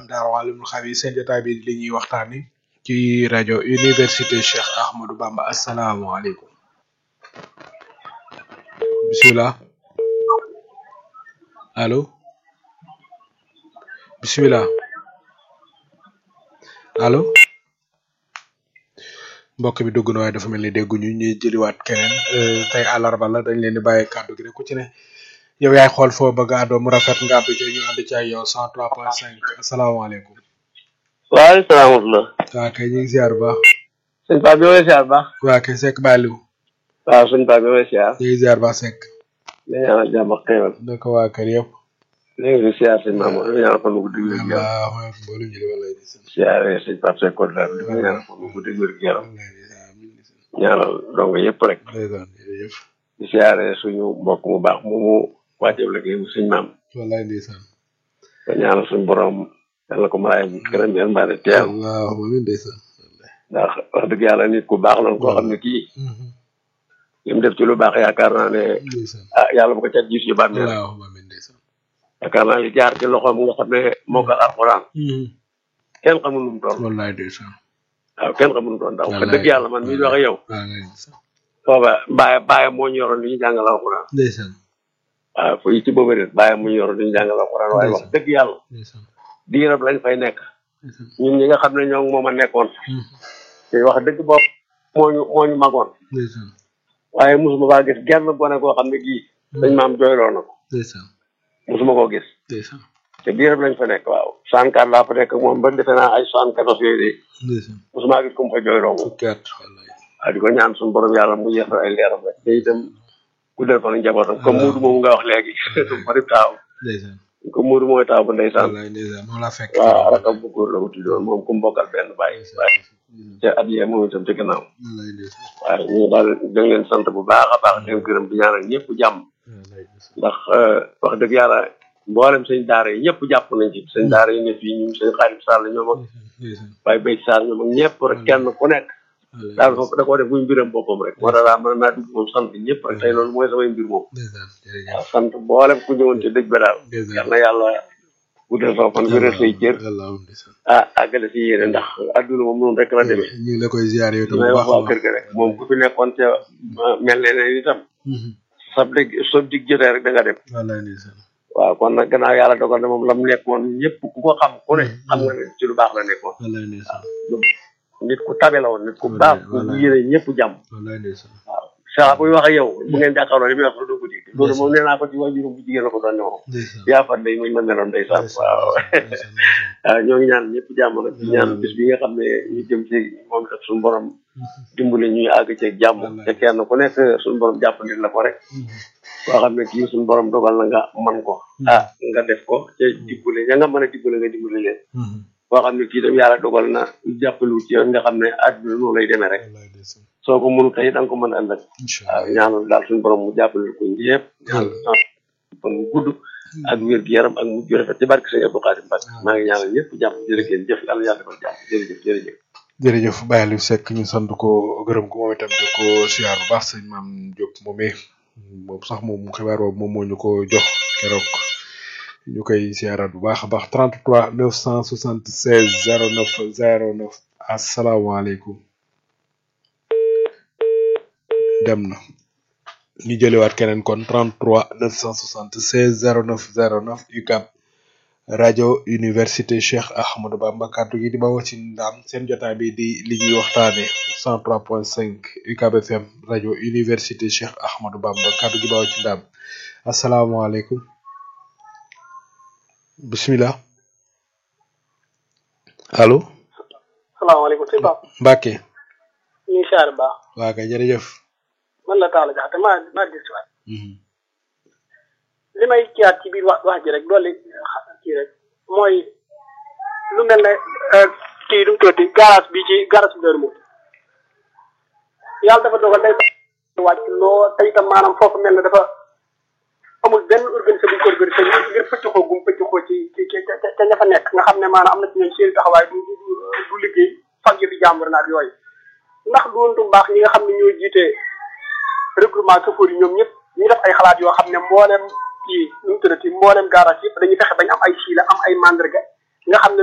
FM Daaru Alimul Xabiir seen jotaay bi li ñuy waxtaani ci rajo Université Cheikh Ahmadou Bamba asalaamaaleykum bisimilah allo bisimilah allo mbokk bi dugg na waaye dafa mel ni dégguñu ñuy jëliwaat keneen euh, tey àllarba la dañ leen di bàyyi kàddu gi rek ku ci ne yow yaay xool foo bëgg a àddoo mu rafet nga àddu ci ñu ànd ci ay yow 103.5 asalaamaaleykum. waaleykum salaam wa rahmatulah. waa kay ñu ngi ziar bu baax. sëñ Pape bi may siyaar baax. waa kay Seck Baliou. waaw sëñ Pape bi may siyaar. ñu ngi ziar baax Seck. di ñaanal jàmm ak xéewal. naka waa kër yëpp. léegi di siyaar sëñ Mamadou di ñaanal fan bu digg wér gu yaram. waaw waaw mboolem ñu di walaay di sant. siyaare sëñ Pape Seck Kodou Dar di ko ñaanal fan bu digg wér gu yaram. walaay di sant amiin di sant. ñaanal dong yëpp rek. ndeysaan jërëjëf. di siyaare suñu mbokk mu baax mu mu wàcceeb liggéey bu suñ maam. walaay ndeysaan. ko ñaanal suñu borom yàlla ko maraay bu gërëm yàlla mbaa teel. allahumma amiin ndeysaan. ndax wax dëgg yàlla nit ku baax la koo xam ne kii li mu def ci lu baax yaakaar naa ne ndeysaan. ah yàlla bu ko cat gis yu bàmmeel allahumma amiin ndeysaan. yaakaar naa li jaar ci loxoom nga xam ne moo ko alxuraan kenn xamul nu mu toll walaay ndeysaan. waaw kenn xamul nu mu toll ndax wax Wallaay. dëgg yàlla man mii di wax ak yow walaay ndeysaan. booba bàyyi bàyyi moo ñu yoroon li ñu jàngal alxuraan ndeysaan. waaw fu ci booba déet bàyyi mu ñu yoroon li ñu jàngal alxuraan waaye wax dëgg yàlla ndeysaan. diirab lañ fay nekk ndeysaan. ñun ñi nga xam ne ñoo moom a nekkoon te wax dëgg bopp moo ñu moo ñu magoon ndeysaan. waaye mosuma faa gis genn gone koo xam ne gii dañ maam jooyloo na ko ndeysaan. mosuma koo gis ndeysaan. te diirab lañ fa nekk waaw soixante-quatre laa fa nekk moom ba defe naa ay soixante-quatorze yooyu de ndeysaan. mosuma gis ku mu fa jooyloo moom fukki at walaay. waaw di ko ñaan suñu borom yàlla mu yeesal ay leeram rek te itam guddal fan njabootam comme Moodu moomu nga wax léegi suñu bari taaw ndeysaan. comme Moodu mooy taaw bu ndeysaan walaay ndeysaan moom laa fekk. waaw rakam bu góor la ko tuddoon moom ku mu bokkal benn bàyyi bàyyi te at yee moom itam ci gannaaw walaay ndeysaan. waaye ñu daal da leen sant bu baax a baax di leen gërëm di ñaanal ñëpp jàmm walaay ndeysaan. ndax wax dëgg yàlla mboolem sëñ daara yi ñëpp jàpp nañ ci sëñ daara yi ne fii ñun sëñ Xaadim Sall ñoom ak ndeysaan. Baye Bay Sall ñoom ak ñëpp rek kenn ku nekk walaay daal foofu da koo def muy mbiram boppam rek moo tax daal mën naa dugg moom sant ñëpp rek tey loolu mooy samay mbir moom ndeysaan jërëjëf. waaw sant mboolem ku ñëwoon ci dëj ba daal yal ndeysaan. na yàlla guddal sa fan wéral say cër allahumma ndeysaan. ah àggale si yéene ndax adduna moom noonu rek la demee ñu ngi la koy ziar yow tam may bu wax baax a waa baax. kër ga rek moom ku fi nekkoon ca ah, mel ne ne itam Mhm. sab dëgg sab dig jotee rek da nga dem walaay ndeysaan. waaw kon nag gannaaw yàlla dogal na moom lam nekkoon ñëpp ku ko xam ku ne xam nga ne ci lu baax la nekkoon walaay ndeysaan. nit ku tabe la woon nit ku Wallaay, baax ku wallaay. yéene ñëpp jàmm walaay ndeysaan. waaw saa buy wax ak yow bu ngeen jàkkaarloo li muy wax doo ko dégg loolu moom nee naa ko ci wajurum bu jigéen la ko doon ne moom ndeysaan. yaa fan day muy ma meloon ndeysaan waaw ndeysaan, ndeysaan. waaw ñoo ngi ñaan ñëpp jàmm nag di ñaan bis bi nga xam ne ñu jëm ci moom itam suñu borom dimbali ñuy àgg ci jàmm te kenn ku nekk suñu borom jàppandil la ko rek koo xam ne kii suñu borom dogal na nga man ko ah nga def ko te dimbali ña nga mën a dimbali nga dimbali leen Mhm. koo xam ne kii tam yàlla dogal na jàppalu ci yoon nga xam ne àdduna noonu lay demee rek walaay ndeysaan. soo ko mënu tey da nga ko mën a ëllëg incha waaw allah. ñaanal daal suñu borom mu jàppale ko ñëpp ñaan fan bu gudd ak wér gu yaram ak mujj gu rafet ci barke sëñ Abdou Khadim Mbacke maa ngi ñaanal ñëpp jàmm jërë ngeen jëf yàlla yàlla defal jàmm jërëjëf jërëjëf jërëjëf Baye Aliou Seck ñu sant ko gërëm ko moom itam di ko siyaar bu baax sëñ maam Diop moomee moom sax moom xibaar boobu moom moo ñu ko jox keroog ñu koy siyaaraat bu baax a baax 33 976 09 09 asalaamaaleykum dem na ñu jëliwaat keneen kon 33 976 09 09 UCAB rajo université Cheikh Ahmadou Bamba kàddu gi di bawoo ci ndaam seen jotaay bi di li ñuy waxtaane 103.5 UCAB FM rajo université Cheikh Ahmadou Bamba kàddu gi bawoo ci ndaam asalaamaaleykum bismillah allo salaamaaleykum sëñ Pape Mbacke ñu ngi siyaare baax waa kay jërëjëf man la Talla Diakhaté maa maa gis si waat Mhm. li may kiyaat ci biir wax wax ji rek dolli xa- kii rek mooy lu mel ne euh, kii du mu tuddati garage bi ci garage bi moom yàlla dafa dogal day wàcc loo te itam maanaam foofu mel ne dafa amul benn organisé bu ñu ko organisé ngir ngir pëcc xoo gum pëcc xoo ci ci ci ca ca ña fa nekk nga xam ne maanaam am na ci ñoom seen taxawaay du du du du liggéey fag yi di jàmbur naag yooyu ndax du woon du mbaax ñi nga xam ne ñoo jiite regroupement chauffeur yi ñoom ñëpp ñu def ay xalaat yoo xam ne mboolem kii nu mu tuddati mboolem garage yëpp dañuy fexe bañ am ay siila am ay mandarga nga xam ne